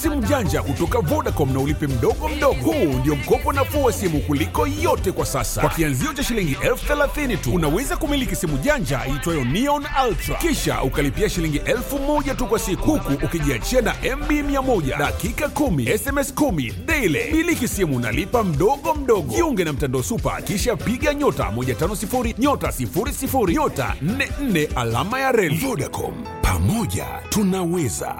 simu janja kutoka Vodacom na ulipe mdogo mdogo. Huu ndio mkopo nafuu wa simu kuliko yote kwa sasa. Kwa kianzio cha shilingi elfu thelathini tu unaweza kumiliki simu janja iitwayo Neon Ultra, kisha ukalipia shilingi elfu moja tu kwa siku, huku ukijiachia na MB 100 dakika 10 SMS 10 daily. Miliki simu nalipa mdogo mdogo. Jiunge na mtandao Super, kisha piga nyota 150 nyota 00 nyota 44 alama ya reli. Vodacom, pamoja tunaweza.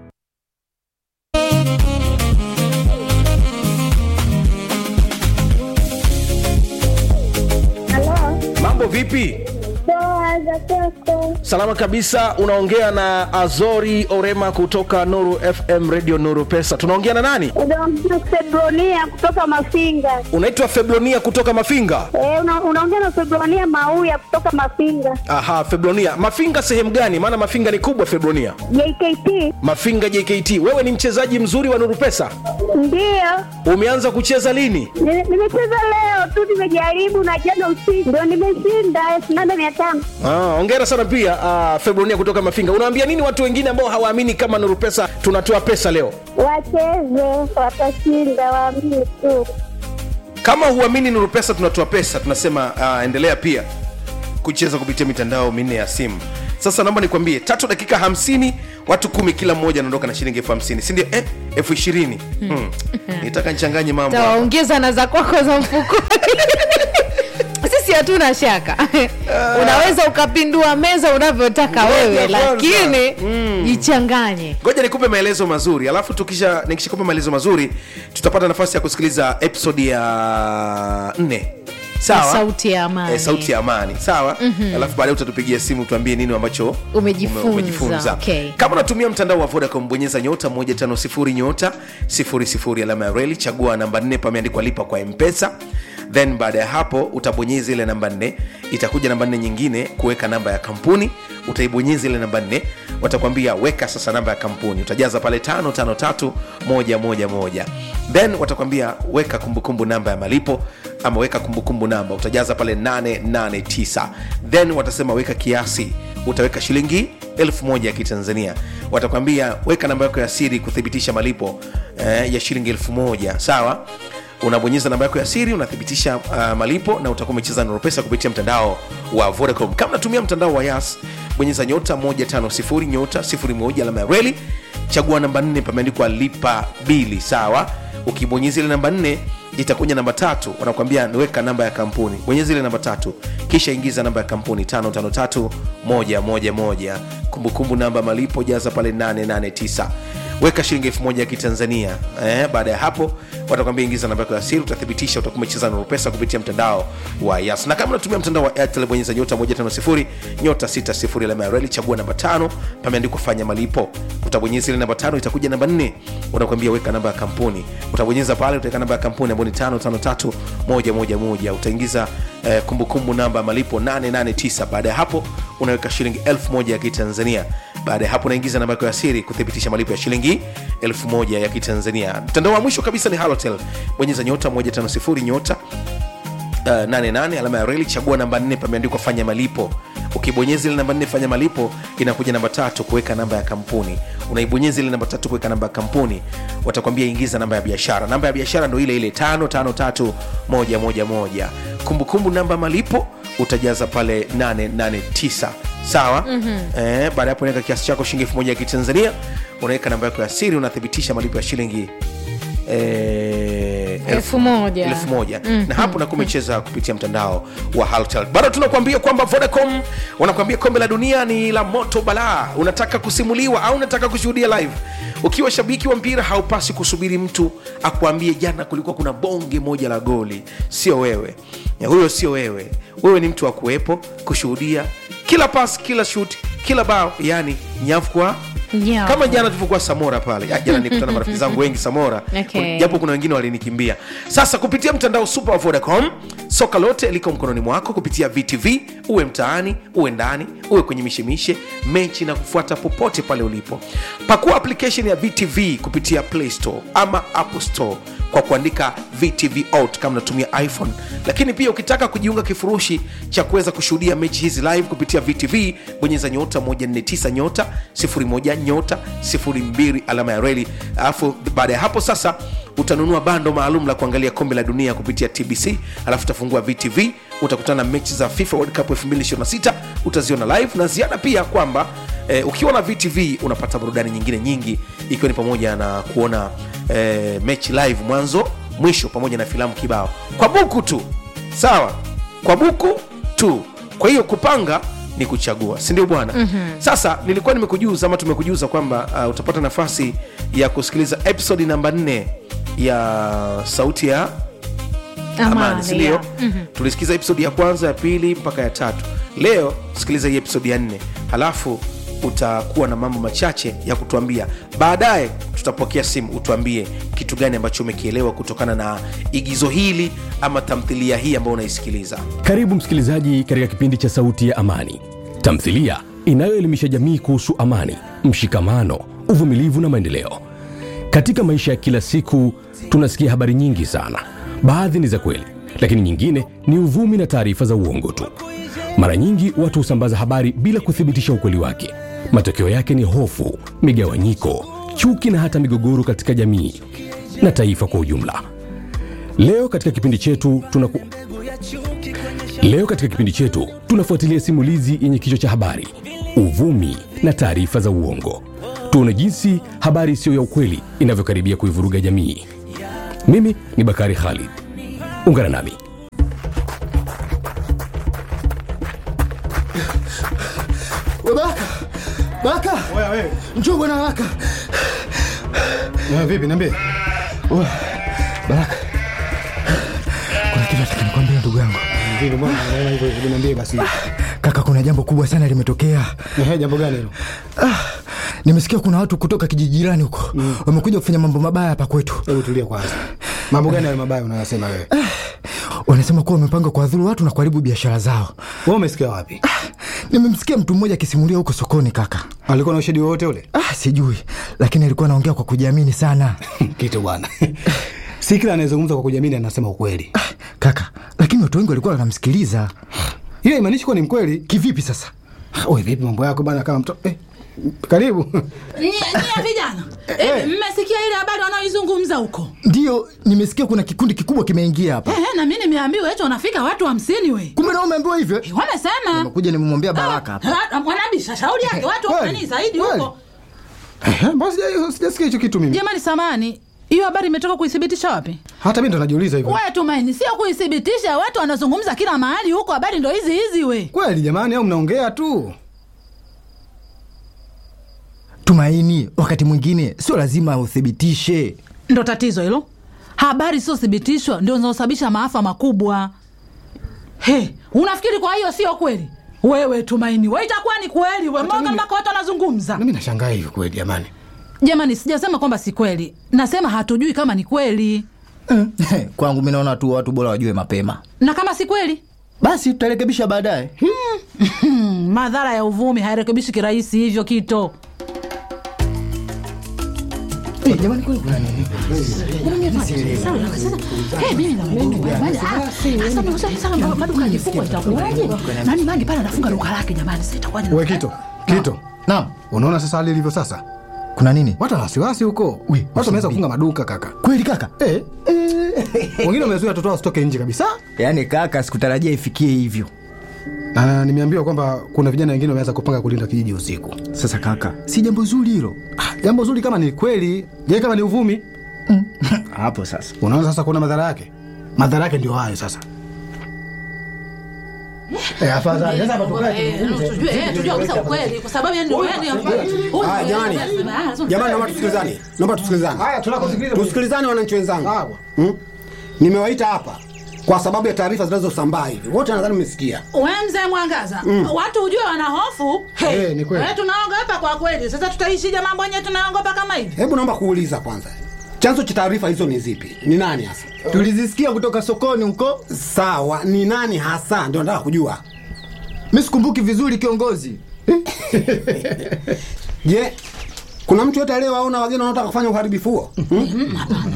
Halo, mambo vipi poa za kwako? salama kabisa unaongea na azori orema kutoka nuru fm radio nuru pesa tunaongea na nani Unaongea Febronia kutoka Mafinga. unaitwa febronia kutoka mafinga Eh, una, unaongea na Febronia Mauya kutoka Mafinga. aha febronia mafinga sehemu gani maana mafinga ni kubwa febronia JKT mafinga jkt wewe ni mchezaji mzuri wa nuru pesa ndiyo, umeanza kucheza lini Ni- nimecheza leo tu, nimejaribu na jana usiku ndio nimeshinda elfu nane mia tano. Ah, ongera sana pia uh, febronia kutoka mafinga unawaambia nini watu wengine ambao hawaamini kama nuru pesa tunatoa pesa leo Wacheze, watashinda, waamini tu. kama huamini nuru pesa tunatoa pesa tunasema uh, endelea pia kucheza kupitia mitandao minne ya simu sasa naomba nikwambie tatu dakika hamsini watu kumi kila mmoja anaondoka na shilingi elfu hamsini sindio eh, elfu ishirini hmm. nitaka nichanganye mambo hapa. tawaongeza na za kwako za mfukoni sisi hatuna shaka unaweza ukapindua meza unavyotaka Ngoja wewe kwanza. lakini jichanganye ngoja nikupe maelezo mazuri alafu tukisha nikishakupa maelezo mazuri tutapata nafasi ya kusikiliza episodi ya nne sawa sauti ya amani Eh, sauti ya amani sawa mm-hmm. alafu baadaye utatupigia simu tuambie nini ambacho Umejifunza, ume- umejifunza. okay. kama unatumia mtandao wa vodacom bonyeza nyota 150 nyota 00 alama ya reli chagua namba 4 pameandikwa lipa kwa mpesa then baada ya hapo utabonyeza ile namba 4 itakuja namba 4 nyingine kuweka namba ya kampuni utaibonyeza ile namba 4 watakwambia weka sasa namba ya kampuni utajaza pale 553111 then watakwambia weka kumbukumbu namba ya malipo ama weka kumbukumbu namba utajaza pale 889 then watasema weka kiasi utaweka shilingi elfu moja ya kitanzania watakwambia weka namba yako ya siri kuthibitisha malipo eh, ya shilingi elfu moja sawa unabonyeza namba yako ya siri unathibitisha uh, malipo na utakuwa umecheza Nuru pesa kupitia mtandao wa vodacom kama unatumia mtandao wa yas bonyeza nyota 150 nyota 01 alama ya reli chagua namba 4 pameandikwa lipa bili sawa ukibonyeza ile namba 4 itakuja namba tatu wanakuambia weka namba ya kampuni bonyeza ile namba tatu kisha ingiza namba ya kampuni 553111 kumbukumbu namba malipo jaza pale 889 weka shilingi elfu moja ya kitanzania eh, baada ya hapo watakwambia ingiza namba yako ya siri utathibitisha utakuwa umecheza Nuru pesa kupitia mtandao wa yas na kama unatumia mtandao wa airtel bonyeza nyota 150 nyota 60 alama ya reli chagua namba tano pameandikwa fanya malipo utabonyeza ile namba tano itakuja namba nne unakwambia weka namba ya kampuni utabonyeza pale utaweka namba ya kampuni ambayo ni tano tano tatu moja moja moja utaingiza eh, kumbukumbu namba ya malipo 889 baada ya hapo unaweka shilingi elfu moja ya kitanzania baada ya hapo unaingiza namba yako ya siri kuthibitisha malipo ya shilingi elfu moja ya kitanzania mtandao wa mwisho kabisa ni halotel bonyeza nyota 150 nyota uh, 88 alama ya reli chagua namba 4 pameandikwa fanya malipo ukibonyeza ile namba 4 fanya malipo inakuja namba tatu kuweka namba ya kampuni unaibonyeza ile namba tatu kuweka namba ya kampuni watakwambia ingiza namba ya biashara namba ya biashara ndo ile ile 553111 kumbukumbu namba ya malipo utajaza pale 889 sawa mm-hmm. eh, baada ya hapo unaweka kiasi chako shilingi elfu moja ya kitanzania unaweka namba yako ya siri unathibitisha malipo ya shilingi eh, Elfu moja. elfu moja mm, na hapo nakuwa umecheza kupitia mtandao wa Halotel. bado tunakuambia kwamba vodacom wanakuambia kombe la dunia ni la moto balaa unataka kusimuliwa au unataka kushuhudia live ukiwa shabiki wa mpira haupasi kusubiri mtu akuambie jana kulikuwa kuna bonge moja la goli sio wewe Ya, huyo sio wewe wewe ni mtu wa kuwepo kushuhudia kila pas kila shut kila bao yani nyavu kwa Nyavu. kama jana tulivyokuwa samora pale Ya, jana nikutana na marafiki zangu wengi samora Okay. japo kuna wengine walinikimbia sasa kupitia mtandao super wa vodacom soka lote liko mkononi mwako kupitia vtv uwe mtaani uwe ndani uwe kwenye mishemishe mechi na kufuata popote pale ulipo pakua application ya vtv kupitia play store ama apple store kwa kuandika vtv out kama unatumia iphone lakini pia ukitaka kujiunga kifurushi cha kuweza kushuhudia mechi hizi live kupitia vtv bonyeza nyota 149 nyota 01 nyota 02 alama ya reli alafu baada ya hapo sasa utanunua bando maalum la kuangalia kombe la dunia kupitia tbc alafu utafungua vtv utakutana na mechi za fifa world cup 2026 utaziona live na ziada pia kwamba eh, ukiwa na vtv unapata burudani nyingine nyingi ikiwa ni pamoja na kuona eh, mechi live mwanzo mwisho pamoja na filamu kibao kwa buku tu sawa kwa buku tu kwa hiyo kupanga ni kuchagua sindio bwana mm-hmm. sasa nilikuwa nimekujuza ama tumekujuza kwamba uh, utapata nafasi ya kusikiliza episodi namba 4 ya sauti ya amani sindio ya. mm-hmm. tulisikiza episodi ya kwanza ya pili mpaka ya tatu leo sikiliza hii episodi ya nne halafu utakuwa na mambo machache ya kutuambia baadaye tutapokea simu utuambie kitu gani ambacho umekielewa kutokana na igizo hili ama tamthilia hii ambayo unaisikiliza Karibu msikilizaji katika kipindi cha Sauti ya Amani, tamthilia inayoelimisha jamii kuhusu amani, mshikamano, uvumilivu na maendeleo. Katika maisha ya kila siku tunasikia habari nyingi sana. Baadhi ni za kweli, lakini nyingine ni uvumi na taarifa za uongo tu. Mara nyingi watu husambaza habari bila kuthibitisha ukweli wake. Matokeo yake ni hofu, migawanyiko, chuki na hata migogoro katika jamii na taifa kwa ujumla. Leo katika kipindi chetu tunaku... Leo katika kipindi chetu tunafuatilia simulizi yenye kichwa cha habari uvumi na taarifa za uongo. Tuone jinsi habari isiyo ya ukweli inavyokaribia kuivuruga jamii. Mimi ni Bakari Khalid, ungana nami. We Baraka! Baraka! Oya wewe. Njoo bwana haraka. Na vipi niambie? Oya, Baraka. Kuna kitu nataka nikwambie ndugu yangu. Vipi bwana unaona hivyo hebu niambie basi. Kaka, kuna jambo kubwa sana limetokea. Ehe jambo gani hilo? Ah, nimesikia kuna watu kutoka kijiji jirani huko wamekuja kufanya mambo mabaya hapa kwetu. Hebu tulia kwanza. Mambo gani hayo mabaya unayosema wewe? Wanasema kuwa wamepanga kuwadhuru watu na kuharibu biashara zao. Wewe umesikia wapi? Nimemsikia mtu mmoja akisimulia huko sokoni kaka. Alikuwa na ushahidi wowote ule? Ah, sijui, lakini alikuwa anaongea kwa kujiamini sana. Kitu bwana. Si kila anayezungumza kwa kujiamini anasema ukweli. Ah, kaka, lakini watu wengi walikuwa wanamsikiliza. Hiyo imaanishi kuwa ni mkweli. Kivipi sasa? Wewe vipi mambo yako bana kama mtoto? Eh, karibu. Nyie nyie vijana hivi mmesikia ile habari wanaoizungumza huko Ndiyo, nimesikia kuna kikundi kikubwa kimeingia hapa. Ehe, na mi nimeambiwa eti wanafika watu hamsini we Kumbe nao umeambiwa hivyo? Eh, wamesema Nimekuja nimemwambia Baraka hapa. Ah, ah, mwanabisha shauri yake watu Kweli, wamani zaidi kweli. huko Eh, Mbona sija- sijasikia hicho kitu mimi? jamani samani hiyo habari imetoka kuithibitisha wapi Hata mimi ndo najiuliza hivyo. we tumaini sio kuithibitisha watu wanazungumza kila mahali huko habari ndo hizi hizi we Kweli jamani au mnaongea tu? Tumaini, wakati mwingine sio lazima uthibitishe. ndo tatizo hilo habari siothibitishwa ndio zinazosababisha maafa makubwa he unafikiri kwa hiyo sio kweli wewe tumaini we itakuwa ni kweli we moga mimi- mpaka watu wanazungumza Mimi nashangaa hivi kweli jamani. jamani sijasema kwamba si kweli nasema hatujui kama ni kweli Kwangu mi naona tu watu bora wajue mapema, na kama si kweli basi tutarekebisha baadaye. hmm, madhara ya uvumi hairekebishi kirahisi hivyo kito Jamani, kwani kuna nini? maduka yakifungwa itakuwaje nani mangi pale anafunga duka lake jamani si itakuwaje Wewe Kito, Kito. Naam, Unaona sasa hali ilivyo sasa? kuna nini? Watu wana wasiwasi huko. We, Watu wameweza usiniambie. kufunga maduka kaka. Kweli kaka? Eh. Wengine wamezuia watoto wao wasitoke nje kabisa. Yaani kaka, sikutarajia ifikie hivyo. Na nimeambiwa kwamba kuna vijana wengine wameanza kupanga kulinda kijiji usiku. Sasa kaka, si jambo zuri hilo Ah, Jambo zuri kama ni kweli, je, kama ni uvumi? hapo sasa. Unaona sasa kuna madhara yake. Madhara yake ndio hayo sasa. Eh, afadhali sasa hapa tukae tuzungumze. tujue eh, tujue kabisa ukweli kwa sababu yani yani Haya, jamani. Jamani, naomba tusikilizane, naomba tusikilizane, Haya, tunakosikiliza. tusikilizane wananchi wenzangu. Sawa. Hmm? Nimewaita hapa kwa sababu ya taarifa zinazosambaa hivi, wote nadhani mmesikia. we mzee mwangaza watu hujue wana hofu Hey, Eh, ni kweli. we tunaogopa kwa kweli sasa tutaishije mambo yenyewe tunaogopa kama hivi Hebu naomba kuuliza kwanza, chanzo cha taarifa hizo ni zipi? Ni nani hasa? Tulizisikia kutoka sokoni huko. Sawa, ni nani hasa? Ndio nataka kujua. Mi sikumbuki vizuri kiongozi. Je, Kuna mtu yote aliyewaona wageni wanaotaka kufanya uharibifu huo? Hmm?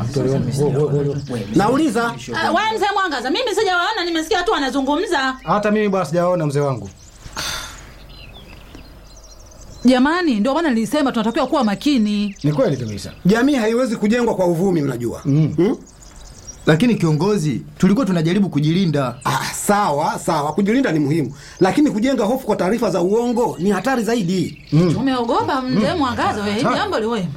Nauliza. Ah, wewe mzee Mwangaza, mimi sijawaona, nimesikia tu wanazungumza. hata mimi bwana sijaona mzee wangu Jamani, ndio maana nilisema tunatakiwa kuwa makini. ni kweli kabisa Jamii haiwezi kujengwa kwa uvumi, mnajua. Hmm? lakini kiongozi tulikuwa tunajaribu kujilinda Ah, sawa sawa, kujilinda ni muhimu, lakini kujenga hofu kwa taarifa za uongo ni hatari zaidi. Umeogopa mzee Mwangaza wewe, hili jambo liwe.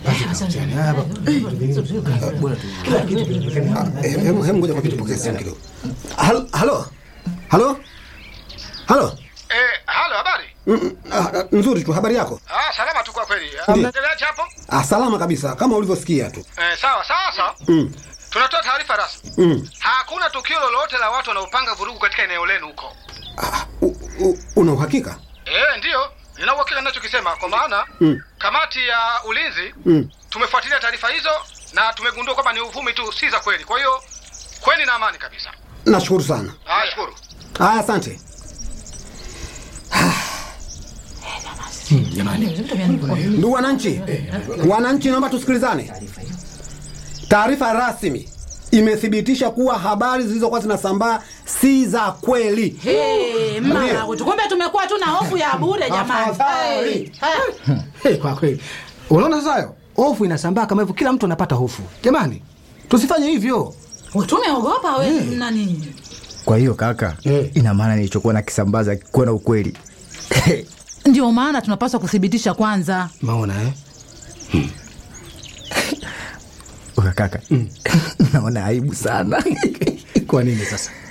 Eh, Hemu hemu, ngoja kwa kitu, pokea simu kidogo. Hal- Halo, halo, halo. Eh, halo, habari? Mm, mm, ah, nzuri tu, habari yako? Ah, salama tu kwa kweli. Ndiyo. Mnaendeleaje hapo? Ah, salama kabisa, kama ulivyosikia tu. Eh, sawa, sawa, sawa. Mm, Tunatoa taarifa rasmi. mm. Hakuna tukio lolote la watu wanaopanga vurugu katika eneo lenu huko. Ah, u- u- una uhakika? Eh, ndiyo. Nina uhakika ninachokisema kwa maana Mm. kamati ya ulinzi Mm. tumefuatilia taarifa hizo na tumegundua kwamba ni uvumi tu, si za kweli. Kwa hiyo kweni na amani kabisa. Nashukuru sana. Ah, shukuru. Haya, asante. Ndugu wananchi, wananchi, naomba tusikilizane. Taarifa rasmi imethibitisha kuwa habari zilizokuwa zinasambaa si za kweli. Hey, mama Ndiyo. wetu, kumbe tumekuwa tu na hofu ya bure jamani. Afadhali. Hey, hey. hey, kwa kweli unaona sasa hayo hofu inasambaa kama hivyo kila mtu anapata hofu jamani tusifanye hivyo Tumeogopa we nani? kwa hiyo kaka Eh. ina maana nilichokuwa na kisambaza kuwa na ukweli Ndio maana tunapaswa kuthibitisha kwanza. maona eh? Uka kaka naona aibu sana kwa nini sasa